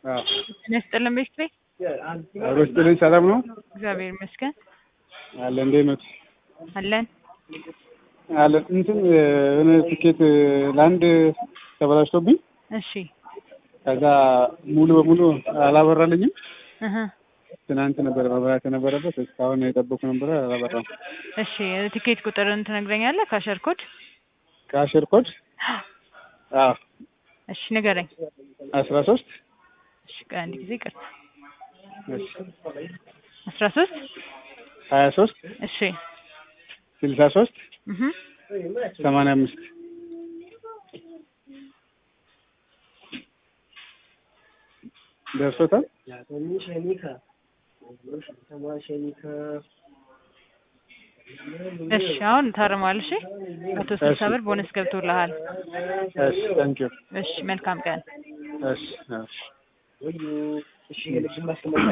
አዎ ጤና ይስጥልን ቤት ቤ አብሮ ስጥልኝ። ሰላም ነው እግዚአብሔር ይመስገን አለ እንዴት ነው አለን። አለ እንትን የሆነ ትኬት ለአንድ ተበላሽቶብኝ እሺ ከዛ ሙሉ በሙሉ አላበራልኝም። እህ ትናንት ነበር መብራት የነበረበት እስካሁን የጠበኩ ነበረ አላበራም። እሺ ትኬት ቁጥርን ትነግረኛለህ? ካሸር ኮድ ከአሽር ኮድ አዎ እሺ ንገረኝ። አስራ ሶስት እሺ ቆይ አንድ ጊዜ ቅርታ እሺ አስራ ሶስት ሀያ ሶስት እሺ ስልሳ ሶስት እህ ሰማንያ አምስት ደርሶታል። እሺ አሁን ታርሟል። እሺ መቶ ስልሳ ብር ቦነስ ገብቶልሃል። እሺ ታንኪዩ እሺ መልካም ቀን። እሺ እሺ